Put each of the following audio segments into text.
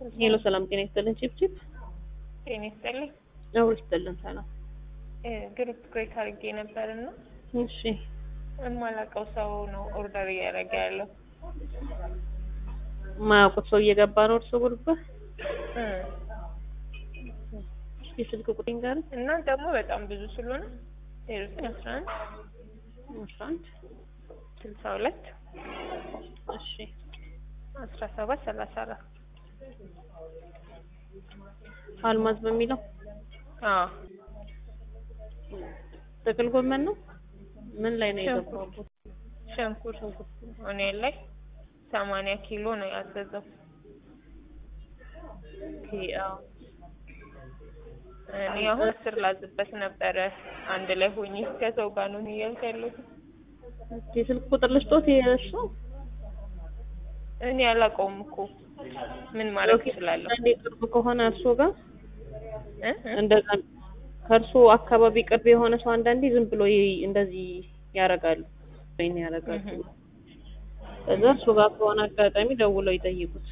ሄሎ ሰላም ጤና ይስጥልን። ቺፕ ቺፕ ጤና ይስጥልኝ። አውር ይስጥልን። ሰላም ግሩፕ ክሬት አድርጌ ነበር እና እሺ የማላውቀው ሰው ነው ኦርደር እያደረገ ያለው። ማያውቁት ሰው እየገባ ነው እርሶ ጉርባ እ የስልክ ቁጥኝ ጋር እና ደግሞ በጣም ብዙ ስለሆነ ዜሮ ዘጠኝ አስራ አንድ አስራ አንድ ስልሳ ሁለት እሺ አስራ ሰባት ሰላሳ አራት አልማዝ በሚለው አዎ ጥቅል ጎመን ነው። ምን ላይ ነው የገባው? ሽንኩርት እኔ ላይ ሰማንያ ኪሎ ነው ያዘዘው። ኦኬ አዎ እኔ አሁን አስር ላዝበት ነበረ አንድ ላይ ሆኜ ከሰው ጋር ነው እያልኩ ያለሁት። የስልክ ቁጥር ልስጦት የእርሶ እኔ አላውቀውም እኮ ምን ማድረግ እችላለሁ? አንዴ ቅርብ ከሆነ እርሶ ጋር እ? እንደዛ ከእርሶ አካባቢ ቅርብ የሆነ ሰው አንዳንዴ ዝም ብሎ ይ- እንደዚህ ያደርጋሉ ወይን ያደርጋሉ። እህ። ከዛ እርሶ ጋር ከሆነ አጋጣሚ ደውለው ይጠይቁት።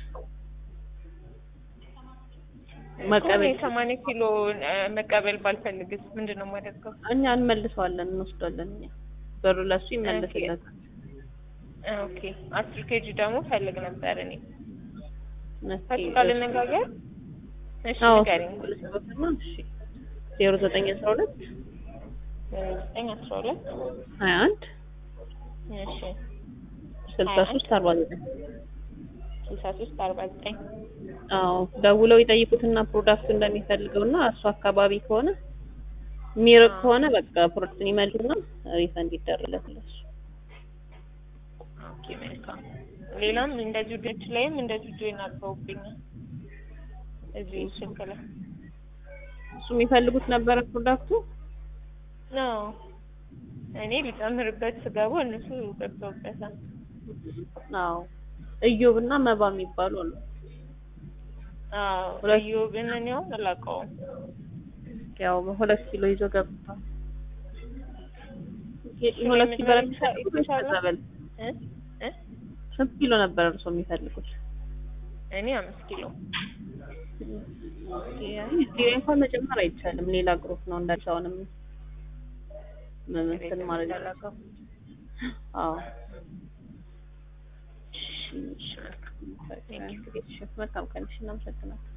መቀበል እኔ ሰማንያ ኪሎ እ፣ መቀበል ባልፈልግስ ምንድን ነው የማደርገው? እኛ እንመልሰዋለን፣ እንወስዳለን። እኛ ብሩ ለሱ ይመለስለታል። ኦኬ አስር ኬጂ ደግሞ ፈልግ ነበር እኔ እስኪ ከሱ ጋር ልነጋገር። እሺ አዎ ንገሪኝ። ልስጦትና እሺ ዜሮ ዘጠኝ አስራ ሁለት ዘጠኝ አስራ ሁለት ሀያ አንድ እሺ ስልሳ ሶስት አርባ ዘጠኝ ስልሳ ሶስት አርባ ዘጠኝ አዎ ደውለው ይጠይቁትና ፕሮዳክቱ እንደሚፈልገው እና እሱ አካባቢ ከሆነ የሚርቅ ከሆነ በቃ ፕሮዳክቱን ይመልሱና ሪፈንድ ይደረግለት ለሱ። ኦኬ መልካም። ሌላም እንደዚሁ ድንች ላይም እንደዚሁ ጆይን አድርገውብኛል እዚህ ስልክ ላይ እሱ የሚፈልጉት ነበረ ፕሮዳክቱ ነው። እኔ ሊጨምርበት ስገባ እነሱ ገብተውበታል። አዎ እዮብ እና መባ የሚባሉ አሉ። አዎ ሁለት- እዮብን እኔ አሁን አላውቀውም። ያው ሁለት ኪሎ ይዞ ገብቷል። እሱ ሁለት ላይ ኪሎ መጨመር ነበር ይቻ- ይቻላል? ከዛ በላይ እ? እ? ስንት ኪሎ ነበር እርሶ የሚፈልጉት? እኔ አምስት ኪሎ እዚህ ላይ እንኳን መጨመር አይቻልም። ሌላ ግሩፕ ነው እንዳልሻውንም መመሰል ማለት ነው። አላውቀውም። አዎ እሺ፣ መልካም። መልካም ቀን። እሺ፣ እናመሰግናለን።